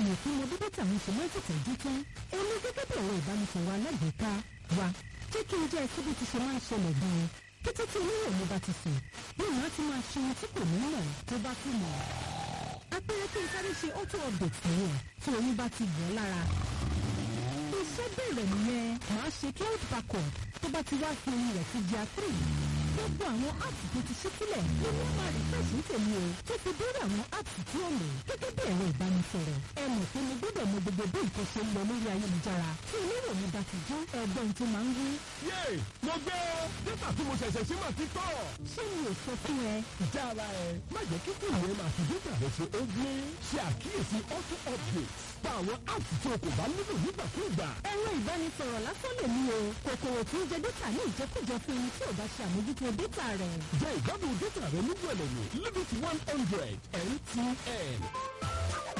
èèyàn tó mọ bí dátà mi ṣe máa ń tètè jí tán èmi gẹ́gẹ́ bí ẹ̀rọ ìbánisọ̀rọ̀ alágbèéká wa jẹ́ kí n jẹ́ ẹsẹ̀ bí ti ṣe máa ń ṣẹlẹ̀ gan-an kété tí oníwọ̀ mi bá ti sùn ní ìwọ̀n á ti máa ṣe ohun tí kò ní mọ̀ tó bá tún mọ̀ apẹ̀rẹ̀ kí n sáré ṣe auto update nìyẹn tí oyún bá ti gbọ́ lára iṣẹ́ bẹ̀rẹ̀ nìyẹn màá ṣe cloud backup tó bá ti wá fi orin rẹ̀ sí jà three gbogbo àwọn apps tó ti ṣí sílẹ̀ ló ní máa rí fẹ́ẹ̀sì ń tèmi o tó fi dórí àwọn apps tí ó lò gẹ́gẹ́ bí ẹ̀rọ ìbánisọ̀rọ̀ ẹ mọ̀ pé mo gbọ́dọ̀ mọ gbogbo bí nǹkan ṣe ń lọ lórí ayélujára tí onírò mi bá ti jó ẹgbọ́n tó máa ń wí. yéè mo gbé o dátà tí mo ṣẹ̀ṣẹ̀ ṣe máa ti tọ̀. ṣé mi ò sọ fún ẹ ìjà ara ẹ má jẹ́ kí fún ìwé máa fi dátà rẹ ṣe ó gbé ṣe àkíyèsí auto update pa àwọn apps tí o kò bá nílò nígbàkúùgbà. ẹ̀rọ ìbánisọ̀rọ̀ lásán lè mú o kòkòrò tí ń jẹ dátà ní ìjẹkújẹ fún ẹni tí ò bá ṣe àmójútó dátà rẹ̀. jẹ́ ìgbádùn dátà rẹ ní gbẹ̀lẹ̀mú limit one hundred mtn.